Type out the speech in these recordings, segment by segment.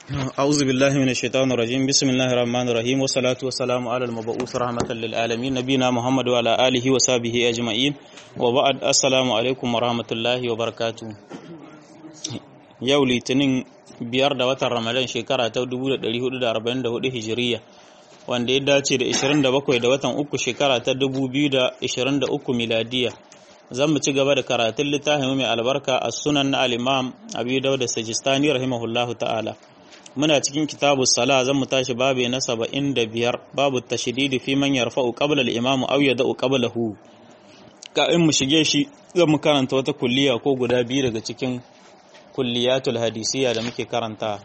أعوذ بالله من الشيطان الرجيم بسم الله الرحمن الرحيم والصلاة والسلام على المبعوث رحمة للعالمين نبينا محمد وعلى آله وصحبه أجمعين وبعد السلام عليكم ورحمة الله وبركاته yau litinin biyar da watan ramadan shekara ta 1444 hijiriya wanda ya dace da 27 da watan uku shekara ta 2023 miladiya zan mu ci gaba da karatun littafin mai albarka a sunan na al-imam abu dauda sajistani rahimahullahu ta'ala muna cikin kitabu sala zan mu tashi babu na saba'in da biyar babu tashdidi fi man yarfa'u qabla al-imam aw yada'u qablahu ka in mu shige shi zan mu karanta wata kulliya ko guda biyu daga cikin kulliyatul hadisiya da muke karanta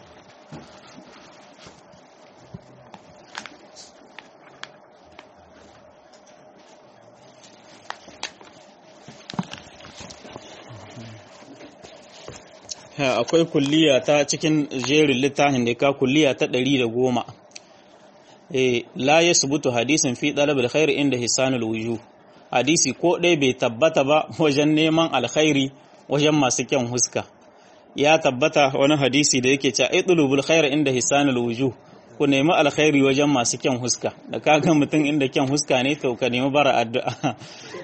akwai kulliya ta cikin jerin littafin da ka kulliya ta ɗari da goma la ya subutu hadisin fi ɗalabar khair inda hisanul wuju hadisi ko ɗaya bai tabbata ba wajen neman alkhairi wajen masu kyan huska ya tabbata wani hadisi da yake cewa idlubul khair inda hisanul wuju ku nemi alkhairi wajen masu kyan huska da kaga mutum inda kyan huska ne to ka nemi bara addu'a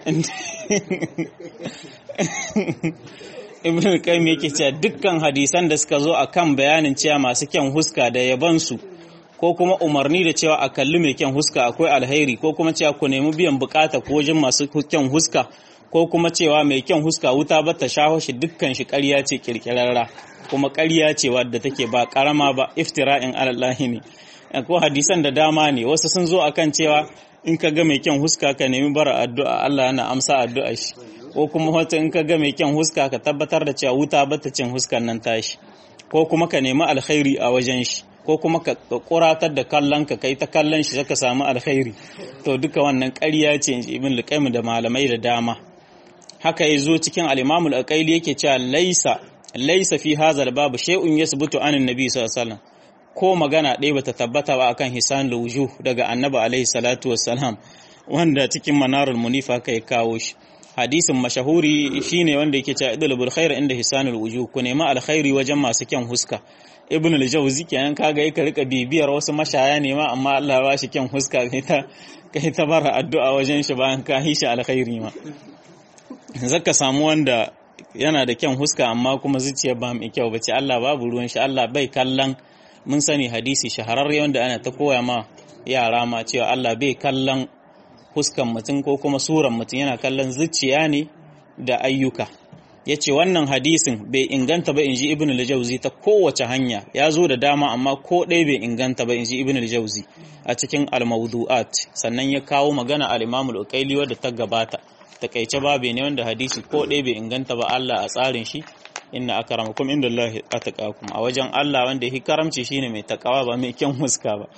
ibn qayyim yake cewa dukkan hadisan da suka zo akan bayanin cewa masu kyan huska da yabansu ko kuma umarni da cewa a kalli mai kyan huska akwai alheri ko kuma cewa ku nemi biyan bukata ko wajen masu kyan huska ko kuma cewa mai kyan huska wuta ba ta shaho shi dukkan shi ƙarya ce kirkirarra kuma ƙarya ce wadda take ba ƙarama ba iftira'in alallahi ne ko hadisan da dama ne wasu sun zo akan cewa in ka ga mai kyan huska ka nemi bara addu'a Allah yana amsa addu'a shi ko kuma wata in ka ga mai kyan huska ka tabbatar da cewa wuta ba ta cin huskan nan tashi ko kuma ka nemi alkhairi a wajen shi ko kuma ka kuratar da kallon ka kai ta kallon shi ka samu alkhairi to duka wannan ƙarya ce ibn luqaym da malamai da dama haka ya zo cikin al-imam al-aqaili yake cewa laisa laisa fi hadha babu shay'un yasbutu an annabi sallallahu alaihi wasallam ko magana ɗaya bata tabbata ba akan hisan wujuh daga annabi alaihi salatu wassalam wanda cikin manarul munifa kai kawo shi hadisin mashahuri shine wanda yake cewa idlubul khair inda hisanul wujuh ku nemi alkhairi wajen masu kyan huska ibn al-jawzi kenan kaga yake rika bibiyar wasu mashaya ne ma amma Allah ya bashi kyan huska kai ta kai ta bara addu'a wajen shi bayan ka hishi alkhairi ma zaka samu wanda yana da kyan huska amma kuma zuciya ba mai kyau bace Allah babu ruwan shi Allah bai kallon mun sani hadisi shahararre wanda ana ta koya ma yara ma cewa Allah bai kallon huskan mutum ko kuma suran mutum yana kallon zuciya ne da ayyuka ya ce wannan hadisin bai inganta ba in ji ibn al-jauzi ta kowace hanya ya zo da dama amma ko ɗaya bai inganta ba in ji ibn al-jauzi a cikin al-mawdu'at sannan ya kawo magana al-imam al-uqayli wadda ta gabata takaice babe ne wanda hadisi ko ɗaya bai inganta ba Allah a tsarin shi inna akramakum indallahi atqakum a wajen Allah wanda yake karamci shine mai takawa ba mai kyan huska ba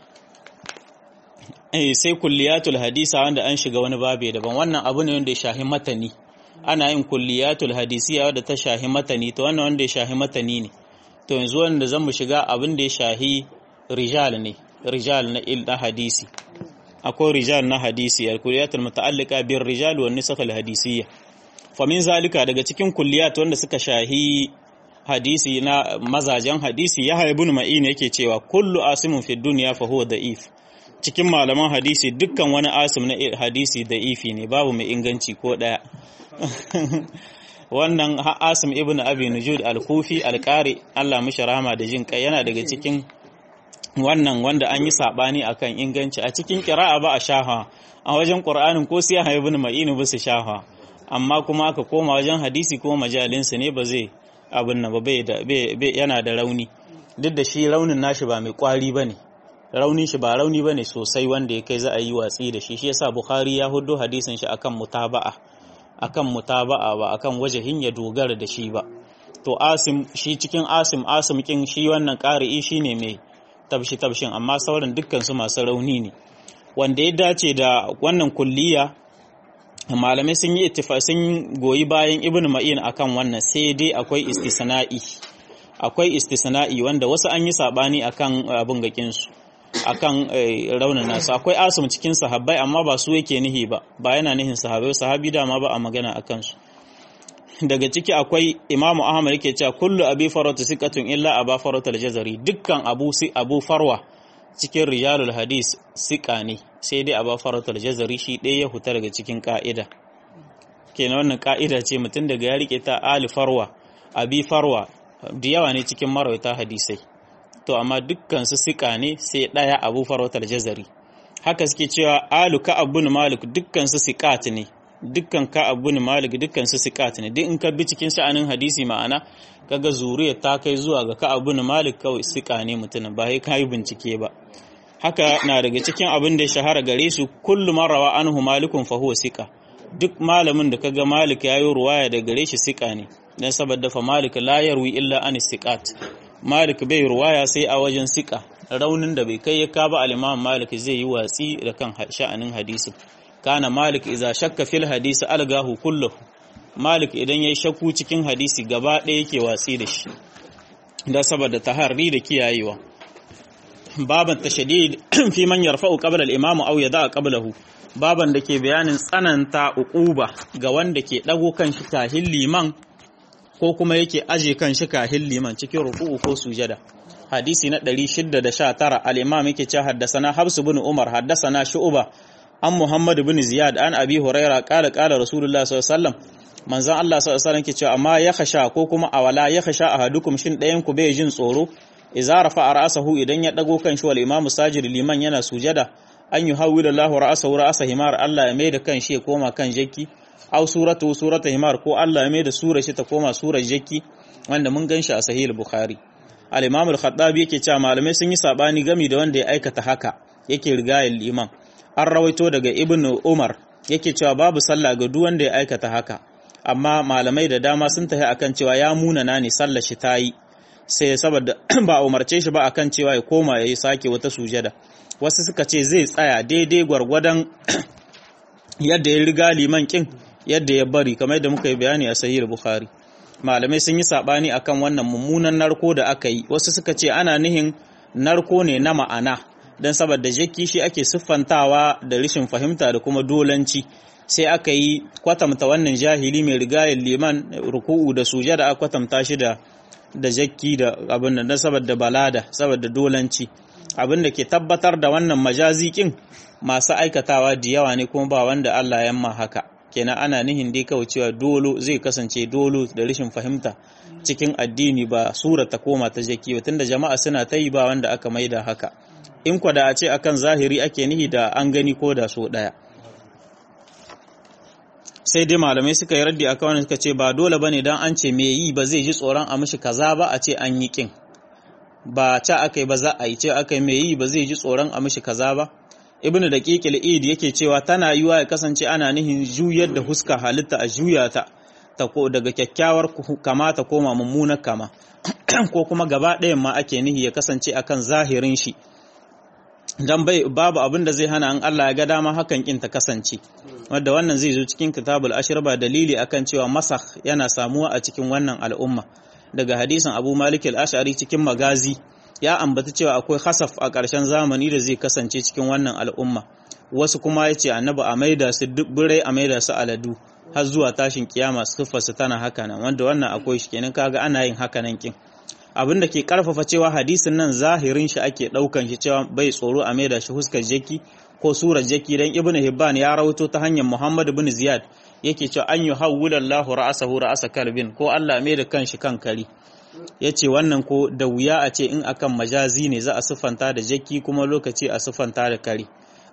eh sai kulliyatul hadisa wanda an shiga wani babe daban wannan abu ne wanda ya shahi matani ana yin kulliyatul hadisiya wadda ta shahi matani to wannan wanda ya shahi matani ne to yanzu wanda zan mu shiga abin da ya shahi rijal ne rijal na il na hadisi akwai rijal na hadisi al kulliyatul muta'alliqa bir rijal wan nisakh al hadisiyya fa min zalika daga cikin kulliyat wanda suka shahi hadisi na mazajen hadisi ya haibun ma'in yake cewa kullu asimun fi dunya fa huwa da'if cikin malaman hadisi dukkan wani asim na hadisi da ifi ne babu mai inganci ko ɗaya wannan asim ibn abi nujud al-kufi al-qari Allah mishi rahama da jin kai yana daga cikin wannan wanda an yi sabani akan inganci a cikin qira'a ba a shaha a wajen qur'anin ko sai ibn ma'in ba su shaha amma kuma aka koma wajen hadisi ko majalinsa ne ba zai abin nan ba bai yana da rauni duk da shi raunin nashi ba mai kwari bane raunin shi ba rauni bane sosai wanda ya kai za a yi watsi da shi shi yasa bukhari ya hudo hadisin shi akan mutaba'a akan mutaba'a ba akan wajahin ya dogara da shi ba to asim shi cikin asim asim kin shi wannan qari'i shine mai tabshi tabshin amma sauran dukkan su masu rauni ne wanda ya dace da wannan kulliya malamai sun yi ittifa sun goyi bayan ibnu ma'in akan wannan sai dai akwai istisna'i akwai istisna'i wanda wasu an yi sabani akan abun gakin su akan raunin nasu akwai asim cikin sahabbai amma ba su yake nihi ba ba yana nihin sahabbai sahabi dama ba a magana a kansu daga ciki akwai imamu ahmad yake cewa kullu abi farwata siqatun illa aba farwata al-jazari dukkan abu si abu farwa cikin rijalul hadis siqa ne sai dai aba farwata al-jazari shi ɗaya ya huta daga cikin ka'ida kenan wannan ka'ida ce mutum daga ya rike ta ali farwa abi farwa da yawa ne cikin marawaita hadisai to amma dukkan su siqa ne sai ɗaya abu farwata al-jazari haka suke cewa alu ka abun malik dukkan su siqat ne dukkan ka abu ne malik dukkan su sikat ne duk in ka bi cikin sha'anin hadisi ma'ana kaga zuriya ta kai zuwa ga ka abu ne malik kawai sika ne mutumin ba sai kai bincike ba haka na daga cikin abin da ya shahara gare su kullu marawa anhu malikun fa huwa sika duk malamin da kaga malik yayi ruwaya da gare shi sika ne dan saboda fa malik la yarwi illa an sikat malik bai ruwaya sai a wajen sika raunin da bai kai ya ka ba al-imam malik zai yi watsi da kan sha'anin hadisi kana malik iza shakka fil hadisi algahu kullahu malik idan yayi shakku cikin hadisi gaba ɗaya yake watsi da shi da saboda taharri da kiyayewa baban tashdid fi man yarfa'u qabla al-imam aw yada'a qablahu baban da ke bayanin tsananta uquba ga wanda ke dago kan shi kahin liman ko kuma yake aje kan shi kahin liman cikin ruku'u ko sujada hadisi na 619 al-imam yake cewa haddasana habs ibn umar haddasana shu'ba an Muhammad bin Ziyad an Abi Huraira kala kala Rasulullah sallallahu alaihi wasallam manzon Allah sallallahu alaihi wasallam ke cewa amma ya khasha ko kuma awala ya khasha ahadukum shin ɗayan ku bai jin tsoro idza rafa ra'sahu idan ya dago kan shi wal imamu sajid liman yana sujada an yuhawwila Allah ra'sahu ra'sa himar Allah ya mai da kan shi ya koma kan jakki aw suratu surata himar ko Allah ya mai da sura shi ta koma surar jakki wanda mun ganshi a sahih bukhari al-imam al-khattabi yake cewa malamai sun yi sabani gami da wanda ya aikata haka yake rigayen liman an rawaito daga ibn umar yake cewa babu sallah ga duk wanda ya aikata haka amma malamai da dama sun tafi akan cewa ya munana ne sallar shi ta yi sai saboda ba umarce shi ba akan cewa ya koma ya yi sake wata sujada wasu suka ce zai tsaya daidai gwargwadon yadda ya riga liman kin yadda ya bari kamar yadda muka yi bayani a sahih bukhari malamai sun yi sabani akan wannan mummunan narko da aka yi wasu suka ce ana nihin narko ne na ma'ana don saboda jaki shi ake siffantawa da rashin fahimta da kuma dolanci sai aka yi kwatamta wannan jahili mai rigayen liman ruku'u da sujada aka kwatamta shi da da jakki da abin nan saboda balada saboda dolanci abin da ke tabbatar da wannan majazikin masu aikatawa da yawa ne kuma ba wanda Allah ya yamma haka kenan ana nihin dai kawai cewa dolo zai kasance dolo da rashin fahimta cikin addini ba sura ta koma ta jaki ba tunda jama'a suna ta yi ba wanda aka maida haka in kwada a ce akan zahiri ake nihi da an gani ko da so daya sai dai malamai suka yi raddi akan wannan suka ce ba dole bane dan an ce me yi ba zai ji tsoron a mishi kaza ba a ce an yi kin ba ca aka yi ba za a yi ce aka yi me yi ba zai ji tsoron a mishi kaza ba ibnu daqiqil id yake cewa tana yiwa ya kasance ana nihin juyar da huska halitta a juya ta ta ko daga kyakkyawar kama ta koma mummunar kama ko kuma gaba ɗayan ma ake nihi ya kasance akan zahirin shi dan bai babu abin da zai hana an Allah ya ga dama hakan kin ta kasance wanda wannan zai zo cikin kitabul ashir ba dalili akan cewa masakh yana samuwa a cikin wannan al'umma daga hadisin Abu Malik al-Ash'ari cikin magazi ya ambata cewa akwai hasaf a ƙarshen zamani da zai kasance cikin wannan al'umma wasu kuma ya ce annabi a maida su dubburai a maida su aladu har zuwa tashin kiyama siffarsu tana haka nan wanda wannan akwai shi kenan kaga ana yin haka nan kin abin da ke karfafa cewa hadisin nan zahirin shi ake daukan shi cewa bai tsoro a maida shi huskar jaki ko surar jaki dan ibnu hibban ya rawaito ta hanyar muhammad ibn ziyad yake cewa an yuhawwila Allahu ra'asahu ra'asa kalbin ko Allah mai da kanshi kan kari yace wannan ko da wuya a ce in akan majazi ne za a siffanta da jaki kuma lokaci a siffanta da kari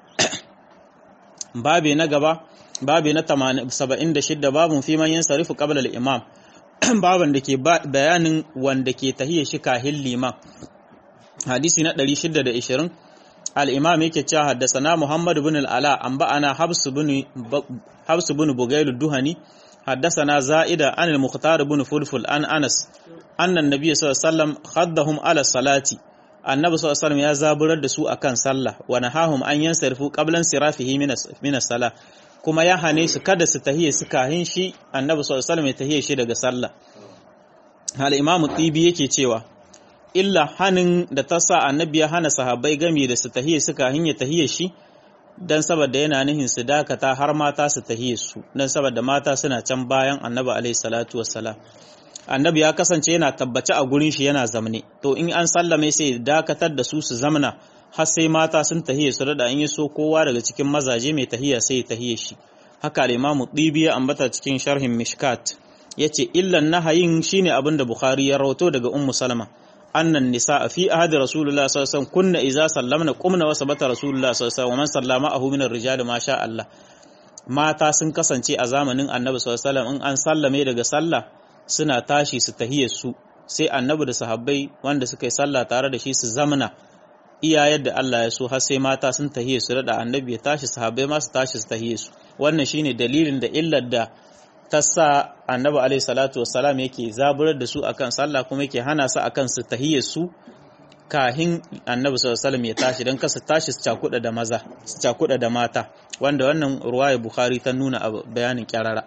babe na gaba babe na 76 babun fi man yansarifu qabla al-imam baban da ke bayanin wanda ke tahiyya shi kahin liman hadisi na 620 al-imam yake cewa haddasana Muhammad ibn al-Ala an ba'ana Habs ibn Habs ibn Bugayl duhani haddasana Za'ida an al-Mukhtar ibn Fulful an Anas anna an-nabiy sallallahu alaihi wasallam khaddahum ala salati annabi sallallahu alaihi wasallam ya zaburar da su akan sallah wa nahahum an yansarifu qablan sirafihi min as-salah kuma ya hane su kada su tahiye su kahin shi annabi sallallahu alaihi wasallam ya tahiye shi daga sallah hal imamu tibi yake cewa illa hanin da ta sa annabi ya hana sahabbai gami da su tahiye su kahin ya tahiye shi dan saboda yana nihin su dakata har mata su tahiye su dan saboda mata suna can bayan annabi alaihi salatu wassalam annabi ya kasance yana tabbace a gurin shi yana zamne to in an sallame sai dakatar da su su zamna har sai mata sun tahiye su da in yi so kowa daga cikin mazaje mai tahiya sai ya tahiye shi haka al-imamu dibi ya ambata cikin sharhin mishkat yace illan nahayin shine abin da bukhari ya rawato daga ummu salama annan nisa fi ahadi rasulullah sallallahu alaihi wasallam kunna idza sallamna qumna wa sabata rasulullah sallallahu alaihi wasallam wa man sallama ahu min ar-rijal ma sha Allah mata sun kasance a zamanin annabi sallallahu alaihi wasallam in an sallame daga sallah suna tashi su tahiyar su sai annabi da sahabbai wanda suka yi sallah tare da shi su zamana iya yadda Allah ya so har sai mata sun tahiye su da annabi ya tashi sahabbai ma su tashi su tahiye su wannan shine dalilin da illar da ta sa annabi alaihi salatu wassalam yake zaburar da su akan sallah kuma yake hana su akan su tahiye su kahin annabi sallallahu alaihi wasallam ya tashi dan kasa tashi su cakuda da maza su cakuda da mata wanda wannan ruwaya bukhari ta nuna a bayanin kyarara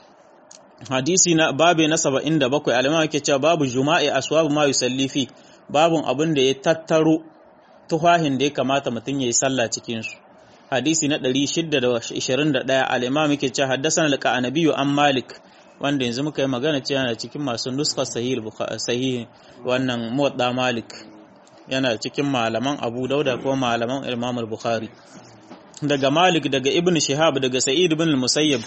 hadisi na babe na 77 al-imam yake cewa babu juma'i aswabu ma yusalli fi babun abin da ya tattaro tuhahin da ya kamata mutum ya yi sallah cikinsu hadisi na 621 al-imam yake cewa haddathana al-qanabi an malik wanda yanzu muka yi magana cewa yana cikin masu nuskar sahih sahih wannan muwadda malik yana cikin malaman abu dauda ko malaman imam al-bukhari daga malik daga ibn shihab daga sa'id ibn al-musayyib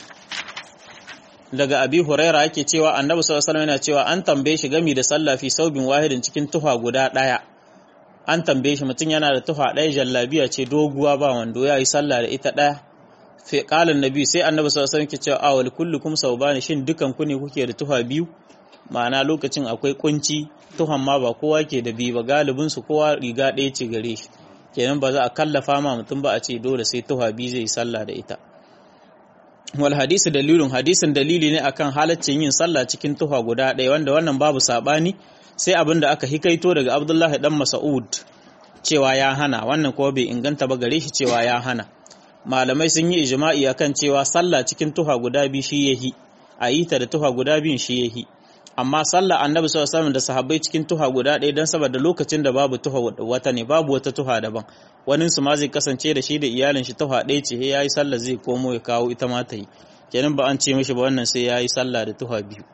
daga abi huraira ake cewa annabi sallallahu alaihi wasallam yana cewa an tambaye shi gami da sallah fi saubin wahidin cikin tuha guda daya an tambaye shi mutum yana da tuha ɗaya jallabiya ce doguwa ba wando ya yi sallah da ita ɗaya fi ƙalin nabi sai annabi sallallahu alaihi wasallam ke cewa awal kullukum saubani shin dukan ku ne kuke da tuha biyu ma'ana lokacin akwai kunci tuhan ma ba kowa ke da biyu ba galibin su kowa riga ɗaya ce gare shi kenan ba za a kallafa ma mutum ba a ce dole sai tuha biyu zai yi sallah da ita wal hadisi dalilun hadisin dalili ne akan halaccin yin sallah cikin tuha guda ɗaya wanda wannan babu sabani sai abin da aka hikaito daga abdullahi dan mas'ud cewa ya hana wannan kuma bai inganta ba gare shi cewa ya hana malamai sun yi ijma'i akan cewa sallah cikin tuha guda biyu shi yahi a yi ta da tuha guda biyun shi yahi amma sallah annabi sallallahu alaihi wasallam da sahabbai cikin tuha guda ɗaya dan saboda lokacin da babu tuha wata ne babu wata tuha daban wani su ma zai kasance da shi da iyalin shi tuha ɗaya ce yayi sallah zai komo ya kawo ita ma ta yi kenan ba an ce mishi ba wannan sai yayi sallah da tuha biyu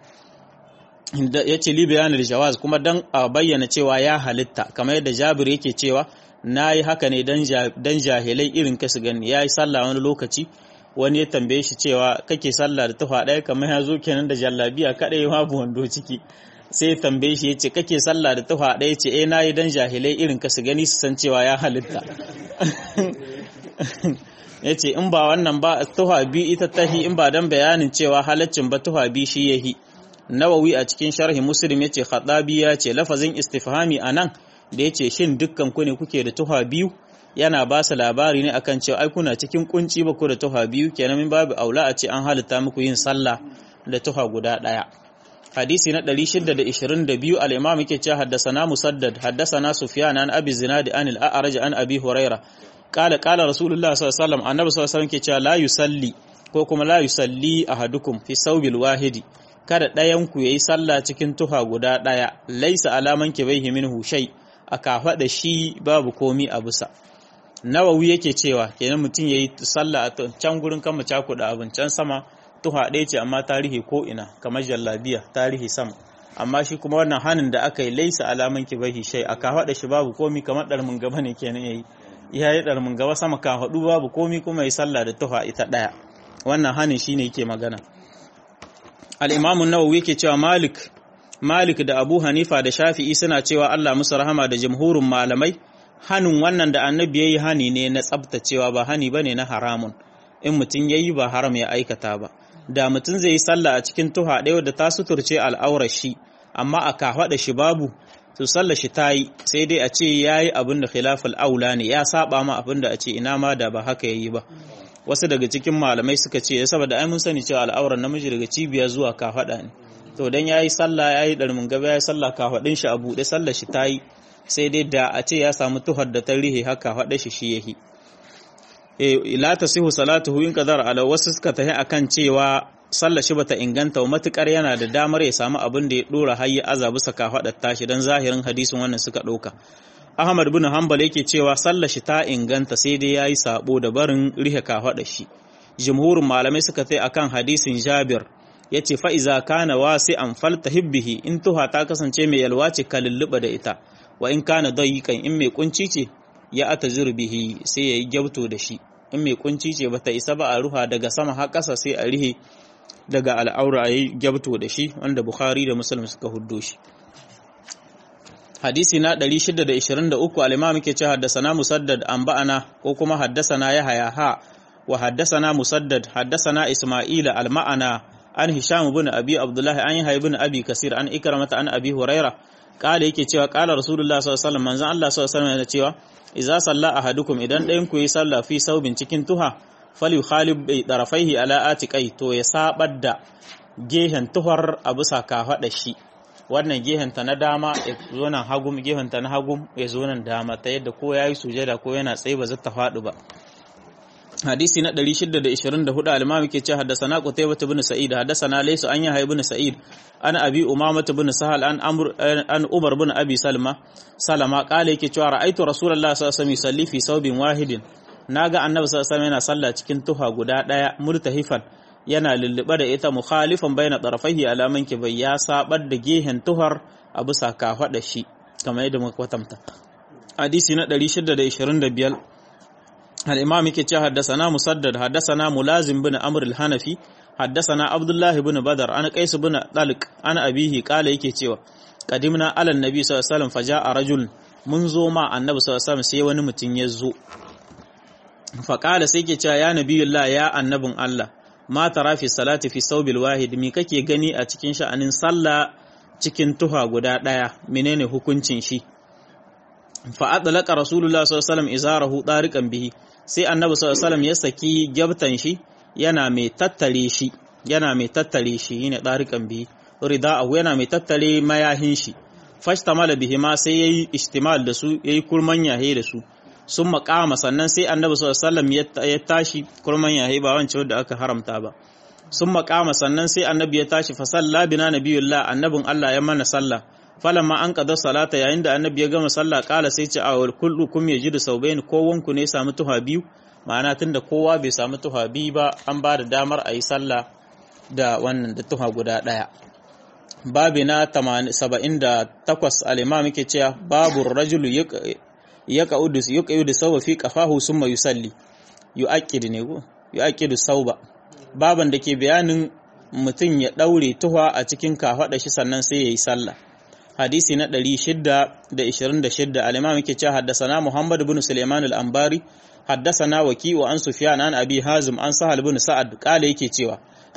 ya ce li bayanin jawaz kuma dan a bayyana cewa ya halitta kamar yadda jabir yake cewa na yi haka ne dan jahilai irin ka su gani ya yi sallah wani lokaci wani ya tambaye shi cewa kake sallah da tufa ɗaya kamar ya zo kenan da jallabiya kaɗai babu wando ciki sai ya tambaye shi ya ce kake sallah da tufa ɗaya ce eh na yi dan jahilai irin ka su gani su san cewa ya halitta ya ce in ba wannan ba tufa biyu ita tahi in ba dan bayanin cewa halaccin ba tufa biyu shi yahi nawawi a cikin sharhi muslim yace khadabi ya ce lafazin istifhami anan da yace shin dukkan ku ne kuke da tuha biyu yana ba su labari ne akan cewa ai kuna cikin kunci ba ku da tuha biyu kenan min babu aula a ce an halitta muku yin sallah da tuha guda daya hadisi na 622 al-imam yake cewa haddathana musaddad haddathana sufyan an abi zinad an al-a'raj an abi huraira qala qala rasulullah sallallahu alaihi wasallam annabi sallallahu alaihi wasallam yake cewa la yusalli ko kuma la yusalli ahadukum fi sawbil wahidi kada ɗayanku ya yi sallah cikin tuha guda ɗaya laisa alaman ke bai min hushai a kafaɗa shi babu komi a bisa nawawi yake cewa kenan mutum ya yi sallah a can gurin kama cakuɗa abin can sama tuha ɗaya ce amma tarihi ko ina kamar jallabiya tarihi sama amma shi kuma wannan hanin da aka yi laisa alaman ke bai shai a kafaɗa shi babu komi kamar ɗarmin gaba ne kenan ya yi ya yi ɗarmin gaba sama kafaɗu babu komi kuma ya yi sallah da tuha ita ɗaya wannan hanin shine yake magana al'imamu nawawi yake cewa malik malik da abu hanifa da shafi'i suna cewa allah musu rahama da jamhurin malamai hannun wannan da annabi ya yi hani ne na tsabtacewa ba hani ba ne na haramun in mutum ya yi ba haram ya aikata ba da mutum zai yi sallah a cikin tuha ɗaya da ta suturce al'aurar shi amma a kafaɗa shi babu to sallah shi ta yi sai dai a ce ya yi abin da khilafal aula ne ya saba ma abin da a ce ina ma da ba haka ya yi ba wasu daga cikin malamai suka ce saboda ai mun sani cewa al'auran namiji daga cibiya zuwa kafaɗa ne to dan yayi sallah yayi darmin gaba yayi sallah kafaɗin shi a buɗe sallar shi tayi sai dai da a ce ya samu tuhar da tarihi haka faɗa shi shi yahi eh la tasihu salatuhu in qadar ala wasu suka tahi akan cewa sallar shi bata inganta wa matukar yana da damar ya samu abin da ya dora har ya azabu saka faɗa tashi dan zahirin hadisin wannan suka ɗauka Ahmad bin Hanbal yake cewa sallar shi ta inganta sai dai yayi sabo da barin rihe kafada shi jumhurin malamai suka tai akan hadisin Jabir yace fa iza kana wasi'an faltahibbihi in tuha ta kasance mai yalwa ce ka lulluba da ita wa in kana dayiqan in mai kunci ce ya atazir bihi sai yayi gyabto da shi in mai kunci ce bata isa ba a ruha daga sama har ƙasa sai a rihe daga al'aura yayi gyabto da shi wanda Bukhari da Muslim suka huddo shi hadisi na 623 al-imam yake cewa haddathana musaddad anba'ana ko kuma haddathana yahya ha wa haddathana musaddad haddathana isma'ila al-ma'ana an hisham ibn abi abdullah an yahya ibn abi kasir an ikramata an abi huraira kala yake cewa kala rasulullah sallallahu alaihi wasallam manzon Allah sallallahu alaihi wasallam yana cewa idza salla ahadukum idan ɗayan ku yi sallah fi saubin cikin tuha fali khalib bai darafaihi ala atiqai to ya sabar da gehen tuhar a bisa kafaɗa shi wannan gehenta na dama ya zo nan hagum gehenta na hagum ya zo nan dama ta yadda ko yayi sujada ko yana tsaye ba zai ta faɗi ba hadisi na 624 al-imam yake cewa haddathana qutaybah ibn sa'id haddathana laysa an yahya ibn sa'id an abi umamah ibn sahal an amr an umar ibn abi salma salama kale yake cewa ra'aytu rasulullahi sallallahu alaihi wasallam yusalli fi sawbin wahidin naga annabi sallallahu alaihi wasallam yana sallah cikin tuha guda daya murtahifan yana lullube da ita mukhalifan baina tarafaihi alaman ki bai ya sabar da gehen tuhar a bisa kafada shi kamar yadda muka kwatanta hadisi na 625 al-imam yake cewa haddathana musaddad haddathana mulazim bin amr al-hanafi haddathana abdullah ibn badar an qais ibn talq an abihi kala yake cewa qadimna ala annabi sallallahu alaihi wasallam faja'a rajul mun zo ma annabi sallallahu alaihi wasallam sai wani mutum ya zo faƙala sai ke cewa ya nabiyullah ya annabin Allah ma tara fi salati fi saubil wahid mi kake gani a cikin sha'anin sallah cikin tuha guda ɗaya menene hukuncin shi fa adlaqa rasulullah sallallahu alaihi wasallam izarahu tariqan bihi sai annabi sallallahu alaihi wasallam ya saki gyabtan shi yana mai tattare shi yana mai tattare shi yine tariqan bihi rida'ahu yana mai tattare mayahin shi fashtamala bihi ma sai yayi istimal da su yayi kurman yahe da su sun makama sannan sai annabi sallallahu ya tashi kurman yahi ba wancan wanda aka haramta ba sun makama sannan sai annabi ya tashi fa salla bina nabiyullah annabin Allah ya mana sallah falamma an qada salata yayin da annabi ya gama sallah kala sai ce awal kullu kum yajidu saubain ko wanku ne samu tuha biyu ma'ana tunda kowa bai samu tuha biyu ba an ba da damar a yi sallah da wannan da tuha guda daya babi na 78 al-imam yake cewa babu rajulu ya ka'udu ya ka'udu sauba fi qafahu summa yusalli yu'aqqid ne go yu'aqqidu sauba baban da ke bayanin mutum ya daure tuha a cikin kafada shi sannan sai yayi sallah hadisi na 626 al-imam yake cewa haddathana Muhammad ibn Sulaiman al-Anbari haddathana Waki wa an Sufyan an Abi Hazim an Sahal ibn Sa'ad kale yake cewa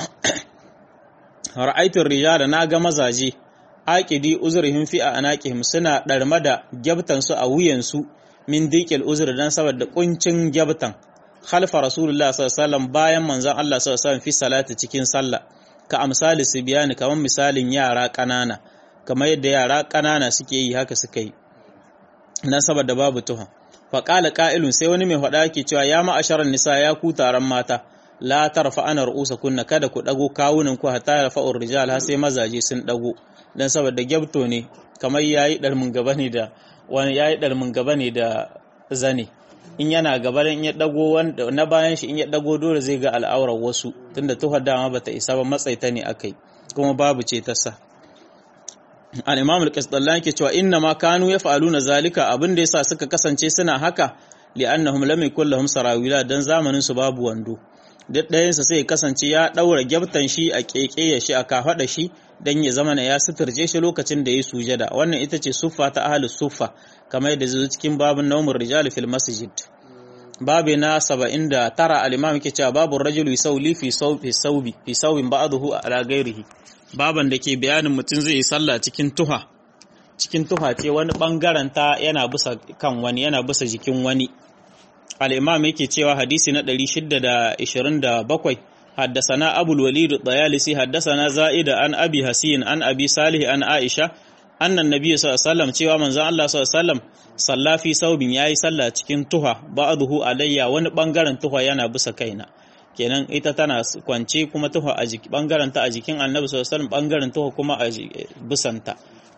ra'aytu rijala naga mazaje aqidi uzrihim fi anaqihim suna darma da gyabtan su a wuyan su min diqil uzr dan saboda kuncin gyabtan khalfa rasulullah sallallahu alaihi wasallam bayan manzon Allah sallallahu alaihi wasallam fi salati cikin sallah ka amsali sibyani kaman misalin yara kanana kamar yadda yara kanana suke yi haka suka yi dan saboda babu tuha fa qala qa'ilun sai wani mai faɗa yake cewa ya ma'asharan nisa ya ku taron mata la tarfa ana ru'usa kunna kada ku dago kawunan ku hatta rafa'ur rijal har sai mazaje sun dago dan saboda gyabto ne kamar yayi dalmin gaba ne da wani yayi dalmin gaba ne da zane in yana gaba in ya dago wanda na bayan shi in ya dago dole zai ga al'aurar wasu tunda tuhar dama bata isa ba matsaita ne akai kuma babu ce ta sa al-imam al-qasdallan yake cewa inna ma kanu yaf'aluna zalika abin da yasa suka kasance suna haka li'annahum lam yakul lahum sarawila dan zamanin su babu wando duk ɗayansa sai kasance ya ɗaura gyabtan shi a keke ya shi a kafaɗa shi dan ya zama ya suturce shi lokacin da ya sujada wannan ita ce suffa ta ahlus suffa kamar yadda zai cikin babun nawmur rijal fil masjid babu na 79 al-imam yake cewa babu rajulu yusawli fi sawbi sawbi fi sawbin ba'dahu ala ghairihi baban da ke bayanin mutum zai yi sallah cikin tuha cikin tuha ce wani bangaren ta yana bisa kan wani yana bisa jikin wani al-imam yake cewa hadisi na 627 حدثنا أبو الوليد الطيالسي حدثنا زائد عن أبي حسين عن أبي صالح عن عائشة أن النبي صلى الله عليه وسلم cewa manzon Allah sallallahu alaihi wasallam salla fi saubin yayi sallah cikin tuha ba'dahu alayya wani bangaren tuha yana bisa kaina kenan ita tana kwance kuma tuha a jiki bangaren ta a jikin Annabi sallallahu alaihi wasallam bangaren tuha kuma a bisanta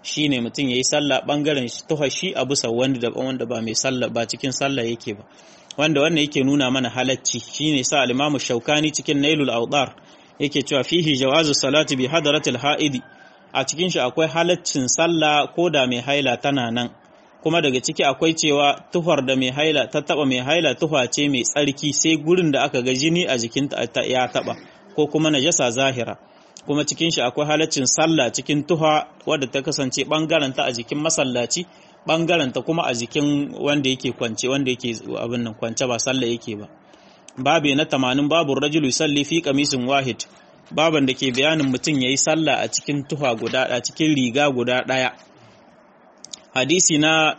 shine mutum yayi sallah bangaren tuha shi a bisa wanda da wanda ba mai sallah ba cikin sallah yake ba wanda wannan yake nuna mana halacci shine sa al-Imam Shaukani cikin Nailul Awdar yake cewa fihi jawazu salati bi hadratil haidi a cikin shi akwai halaccin sallah ko da mai haila tana nan kuma daga ciki akwai cewa tuhar da mai haila ta taba mai haila tuha ce mai tsarki sai gurin da aka ga jini a jikinta ya taba ko kuma najasa zahira kuma cikin shi akwai halaccin sallah cikin tuha wadda ta kasance bangaren ta a jikin masallaci bangaren ta kuma a jikin wanda yake kwance wanda yake abin nan kwance ba sallah yake ba babu na tamanin babu rajulu salli fi qamisin wahid baban da ke bayanin mutum yayi sallah a cikin tuha guda a cikin riga guda daya hadisi na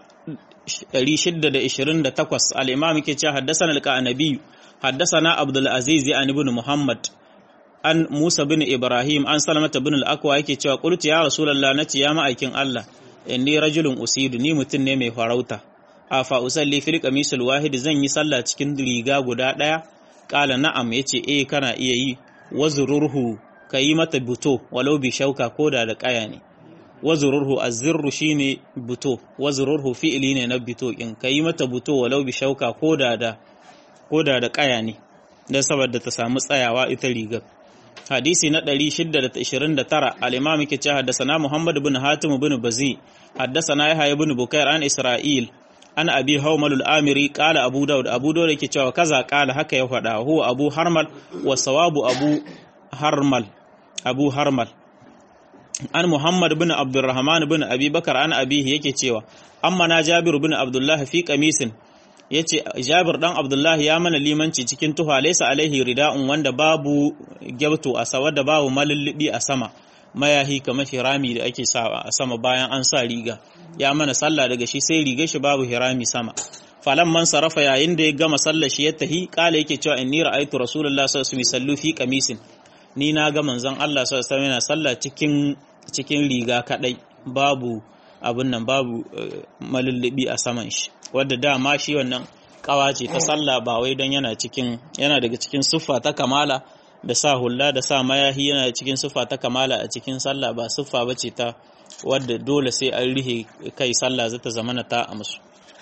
628 al-imam yake cewa haddathana al-qanabi haddathana abdul aziz an ibn muhammad an musa bin ibrahim an salamata bin al-aqwa yake cewa qultu ya rasulullah nace ya ma'aikin allah inni rajulun usidu ni mutum ne mai farauta afa usalli fil qamisul wahid zan yi sallah cikin riga guda daya kala na'am yace eh kana iya yi wazururhu kayi mata buto walau bi shauka koda da kaya ne wazururhu azirru shine buto wazururhu fi'ili ne na buto in kayi mata buto walau bi shauka koda da koda da kaya ne dan saboda ta samu tsayawa ita rigar hadisi na 629 al-imam yake cewa haddathana Muhammad ibn Hatim ibn Bazi haddathana Yahya ibn Bukair an Isra'il an Abi Hawmal al-Amiri qala Abu Dawud Abu Dawud yake cewa kaza qala haka ya faɗa huwa Abu Harmal wa sawabu Abu Harmal Abu Harmal an Muhammad ibn Abdurrahman ibn Abi Bakar an abihi yake cewa amma na Jabir ibn Abdullah fi qamisin yace Jabir dan Abdullah ya mana limanci cikin tuha laysa alaihi rida'un wanda babu gyabto a sawa da babu malullubi a sama mayahi kamar hirami da ake sa a sama bayan an sa riga ya mana sallah daga shi sai riga shi babu hirami sama falan man sarafa yayin da ya gama sallar shi ya tahi kala yake cewa inni ra'aytu rasulullahi sallallahu alaihi wasallam fi qamisin ni na ga manzon Allah sallallahu alaihi wasallam yana sallah cikin cikin riga kadai babu abun nan babu malullubi a saman shi wadda dama shi wannan kawa ce ta sallah ba wai don yana cikin yana daga cikin siffa ta kamala da sa hulla da sa mayahi yana cikin siffa ta kamala a cikin sallah ba siffa ba ce ta wadda dole sai an rihe kai sallah zata zamana ta a musu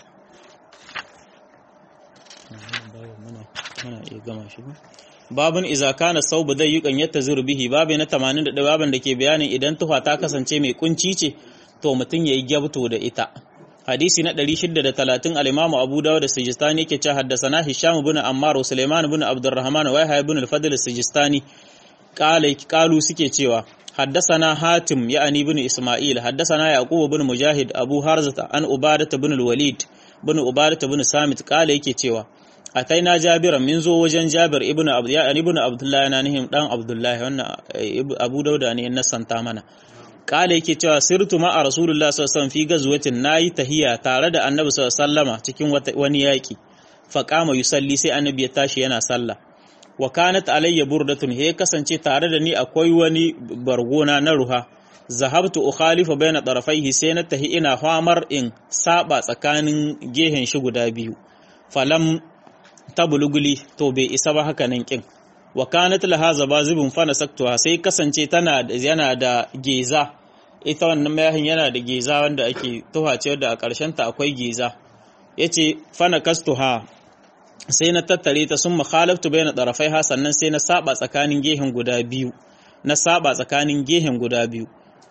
babun iza kana saubu zai yukan yatta bihi babu na 81 baban da ke bayanin idan tufa ta kasance mai kunci ce to mutum yayi gyabto da ita hadisi na 630 al-Imam Abu Dawud as-Sijistani yake cewa haddathana Hisham ibn Ammar wa Sulaiman ibn Abdurrahman wa Yahya ibn al-Fadl as-Sijistani qala qalu suke cewa haddathana Hatim ya'ani ibn Isma'il haddathana Yaqub ibn Mujahid Abu Harzata an Ubadah ibn al-Walid ibn Ubadah ibn Samit qala yake cewa ataina Jabir min zo wajen Jabir ibn Abd ya'ani ibn Abdullah yana nihin dan Abdullah wannan Abu Dawud ne na santa mana kala yake cewa sirtu ma a rasulullah sallallahu alaihi wasallam fi gazwatin nayi tahiya tare da annabi sallallahu alaihi wasallama cikin wani yaki fa qama yusalli sai annabi ya tashi yana sallah wa kanat alayya burdatun he kasance tare da ni akwai wani bargona na ruha zahabtu ukhalifa baina tarafaihi sai na tahi ina famar in saba tsakanin gehen shi guda biyu falam tabuluguli to bai isa ba haka nan kin wa kanat laha zabazibun fa nasaktuha sai kasance tana yana da geza ita wannan mayahin yana da geza wanda ake tuhace wanda a ƙarshen ta akwai geza yace fa nakastuha sai na tattare ta sun makhalaftu bayna tarafaiha sannan sai na saba tsakanin gehen guda biyu na saba tsakanin gehen guda biyu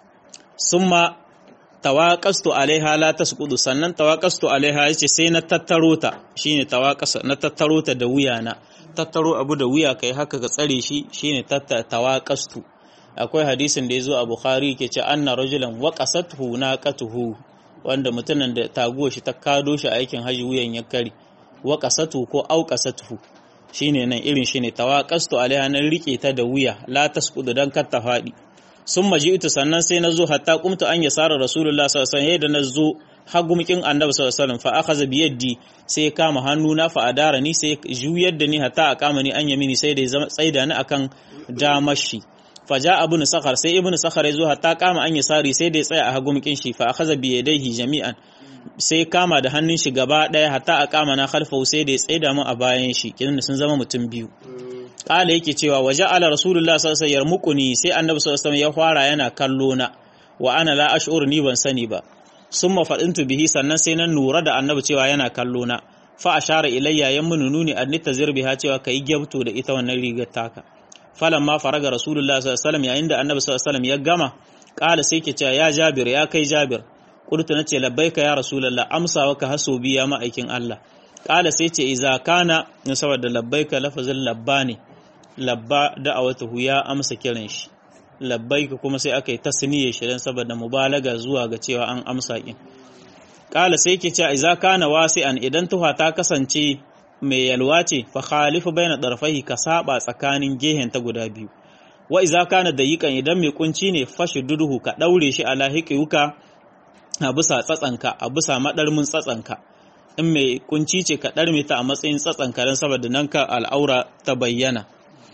summa tawaqastu alaiha la tasqudu sannan tawaqastu alaiha yace sai na tattaro ta shine tawaqasa na tattaro ta da wuyana tattaro abu da wuya kai haka ka tsare shi shine tawaqastu akwai hadisin da yazo a bukhari yake ce anna rajulan waqasathu naqatuhu wanda mutumin da taguwa shi ta kado shi aikin haji wuyan ya kare waqasatu ko auqasathu shine nan irin shine tawaqastu alaiha nan rike ta da wuya la tasqudu dan kar ta fadi sun maji ita sannan sai na zo hatta kumtu an yasara rasulullah sallallahu alaihi wasallam na zo hagumkin annabi sallallahu alaihi wasallam fa akhadha bi yaddi sai ya kama hannuna fa adara ni sai juyar da ni hatta a kama ni an yamini sai da ya tsaida ni akan damashi fa ja ibn sakhar sai ibn sakhar ya zo hatta kama an yasari sai da ya tsaya a hagumkin shi fa akhadha bi yadayhi jami'an sai kama da hannun shi gaba daya hatta a kama na khalfahu sai da ya tsaida mu a bayan shi kidan sun zama mutum biyu kala yake cewa waje ala rasulullah sallallahu alaihi wasallam sai annabi sallallahu alaihi wasallam ya fara yana kallo na wa ana la ash'ur ni ban sani ba summa fadintu bihi sannan sai nan nura da annabi cewa yana kallo na fa ashara ilayya yan mun nuni an tazir biha cewa kai gyabto da ita wannan rigar taka falan ma faraga rasulullah sallallahu alaihi wasallam yayin da annabi sallallahu alaihi wasallam ya gama kala sai ke cewa ya jabir ya kai jabir qultu nace labbaika ya rasulullah amsawa ka haso biya ma aikin Allah kala sai ce iza kana saboda labbaika lafazin labba ne labba da'awatuhu ya amsa kiran shi labbaika kuma sai aka yi tasniye shi dan saboda mubalaga zuwa ga cewa an amsa kin kala sai ke cewa iza kana wasi'an idan tuha ta kasance mai yalwa ce fa khalifu baina darfahi ka saba tsakanin gehen ta guda biyu wa iza kana dayiqan idan mai kunci ne fashi duduhu ka daure shi ala hiqiyuka a bisa tsatsanka a bisa madarmin tsatsanka in mai kunci ce ka ɗarme ta a matsayin tsatsanka don saboda nan ka al'aura ta bayyana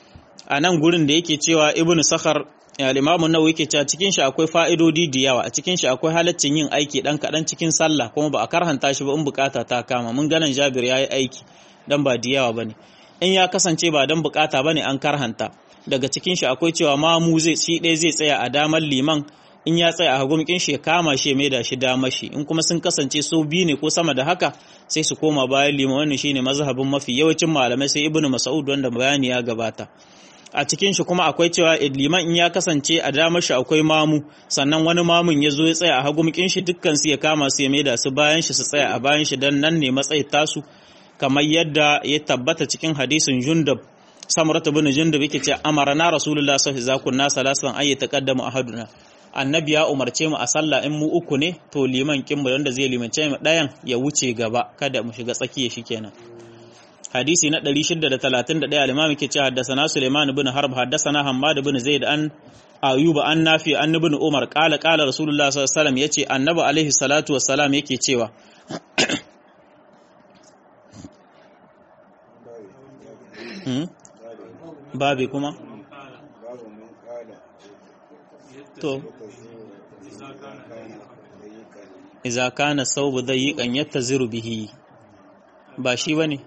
a nan gurin da yake cewa ibnu sakhar al-imamu nawawi yake cewa cikin shi akwai fa'idodi da yawa a cikin shi akwai halaccin yin aiki dan kaɗan cikin sallah kuma ba a karhanta shi ba in bukata ta kama mun ganin jabir yayi aiki dan ba da yawa bane in ya kasance ba dan bukata bane an karhanta daga cikin shi akwai cewa mamu zai shi ɗaya zai tsaya a damar liman in ya tsaya a hagumkin shi ya kama shi mai da shi damar shi in kuma sun kasance so biyu ne ko sama da haka sai su koma bayan liman wannan shine mazhabin mafi yawancin malamai sai ibnu mas'ud wanda bayani ya gabata a cikin shi kuma akwai cewa liman in ya kasance a damar shi akwai mamu sannan wani mamun ya zo ya tsaya a hagumkin shi dukkan su ya kama su ya mai da su bayan shi su tsaya a bayan shi dan nan ne matsayi tasu kamar yadda ya tabbata cikin hadisin jundab samurata bin jundab yake ce amarana rasulullah sallallahu alaihi wasallam kunna salasan ayi taqaddamu ahaduna annabi ya umarce mu a sallah in mu uku ne to liman kin mu wanda zai limance mu dayan ya wuce gaba kada mu shiga tsakiya shikenan hadisi na 631 al-imam yake cewa haddathana Sulaiman ibn Harb haddathana Hammad ibn Zaid an Ayuba an Nafi an ibn Umar qala qala Rasulullah sallallahu alaihi wasallam yace annabi alaihi salatu wassalam yake cewa babi kuma to iza kana saubu dayiqan yattaziru bihi ba shi bane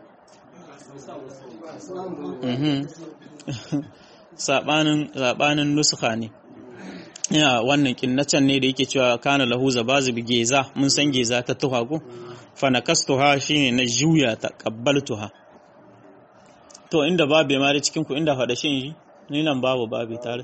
mhm sabanin sabanin nuskha ne ya wannan kinnacen ne da yake cewa kana lahu zabazu bi geza mun san geza ta tuha ko fa nakastuha shine na juya ta qabbaltuha to inda babe ma da cikin ku inda fada shin ni nan babu babe tare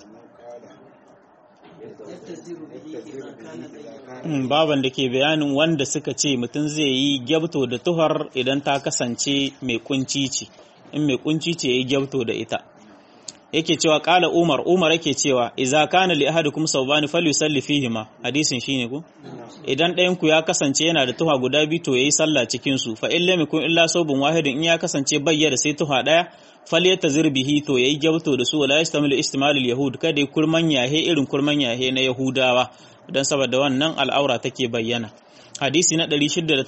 baban da ke bayanin wanda suka ce mutum zai yi gyabto da tuhar idan ta kasance mai kunci ce in mai kunci ce ya yi gyabto da ita yake cewa kala umar umar yake cewa idza kana li ahadikum sawbani falyusalli fihima hadisin shine ko idan ɗayan ku ya kasance yana da tuha guda biyu to yayi sallah cikin su fa illa yakun illa sawbun wahidin in ya kasance bayyana sai tuha daya falyatazir bihi to yayi gyabto da su wala yastamilu istimalul yahud kada ya kurman yahe irin kurman yahe na yahudawa dan saboda wannan al'aura take bayyana hadisi na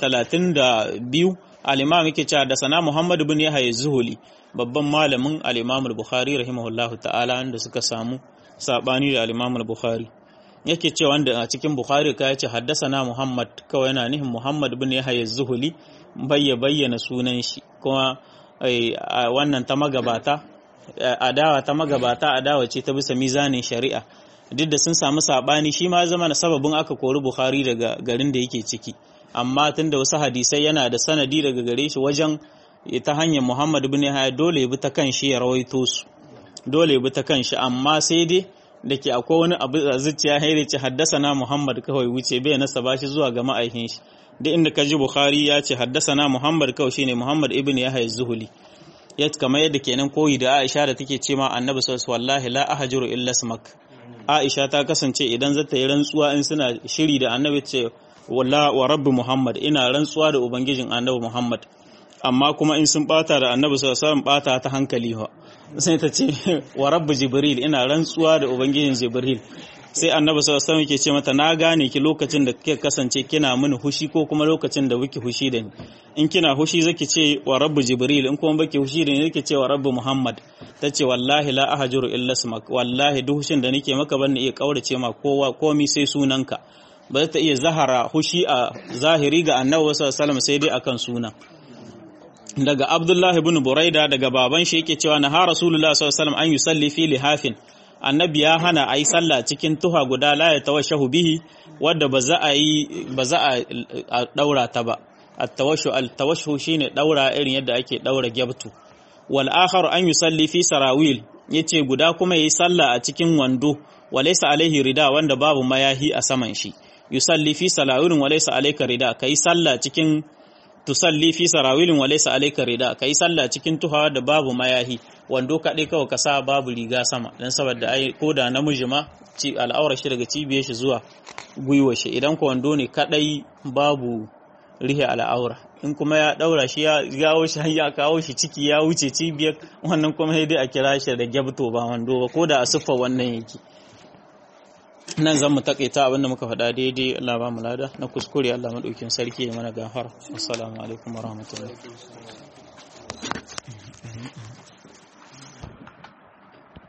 632 al-imam yake cewa da sana muhammad ibn yahya zuhuli babban malamin al-imam al-bukhari rahimahullahu ta'ala wanda suka samu sabani da al-imam al-bukhari yake cewa wanda a cikin bukhari ka yace haddasana muhammad kawai yana nihin muhammad ibn yahya zuhuli bayya bayyana sunan shi kuma wannan ta magabata adawa ta magabata adawa ce ta bisa mizanin shari'a duk da sun samu sabani shi ma zama na sababin aka kori bukhari daga garin da yake ciki amma tunda wasu hadisai yana da sanadi daga gare shi wajen ta hanyar muhammad ibn yahya dole ya bi ta kan shi ya rawaito su dole ya bi ta kan shi amma sai dai da ke akwai wani abu a zuciya haire ce haddasa na muhammad kawai wuce bai nasa ba shi zuwa ga ma'aikin shi duk inda ka ji bukhari ya ce haddasa na muhammad kawai shine muhammad ibn yahya zuhuli ya kamar yadda kenan koyi da aisha da take ce ma annabi sallallahu wallahi la ahjuru illa smak aisha ta kasance idan zata yi rantsuwa in suna shiri da annabi ce walla wa rabbi muhammad ina rantsuwa da ubangijin annabi muhammad amma kuma in sun bata da annabi sallallahu alaihi wasallam bata ta hankali ha sai ta ce wa rabbi jibril ina rantsuwa da ubangijin jibril sai annabi sallallahu alaihi wasallam yake ce mata na gane ki lokacin da kike kasance kina mini hushi ko kuma lokacin da wiki hushi da ni in kina hushi zaki ce wa rabbi jibril in kuma baki hushi da ni zaki ce wa rabbi muhammad tace wallahi la ahjuru illa ismak wallahi duk hushin da nake maka ban iya kaurace ma kowa komi sai sunanka ba ta iya zahara hushi a zahiri ga annabi sallallahu alaihi wasallam sai dai akan sunan daga Abdullah ibn Buraida daga baban shi yake cewa na ha Rasulullah sallallahu alaihi wasallam an yusalli fi lihafin annabi ya hana a yi sallah cikin tuha guda la ya tawashahu bihi wadda ba za a yi ba za a daura ta ba at-tawashu al-tawashu shine daura irin yadda ake daura gyabtu wal akhar an yusalli fi sarawil yace guda kuma yayi sallah a cikin wando walaysa alaihi rida wanda babu mayahi a saman shi yusalli fi sarawilin walaysa alayka rida kai sallah cikin tusalli fi sarawilin walaysa alayka rida kai sallah cikin tuhawa da babu mayahi wando kaɗai kawai ka sa babu riga sama dan saboda ai ko da namiji ma ci al'aura shi daga cibiyar shi zuwa gwiwa shi idan ko wando ne kaɗai babu rihe al'aura in kuma ya daura shi ya gawo shi ya kawo shi ciki ya wuce cibiyar wannan kuma sai dai a kira shi da gyabto ba wando ba ko da a siffa wannan yake nan zan mu takaita abinda muka faɗa daidai Allah ba mu lada na kuskure Allah madaukin sarki ya mana gafara assalamu alaikum warahmatullahi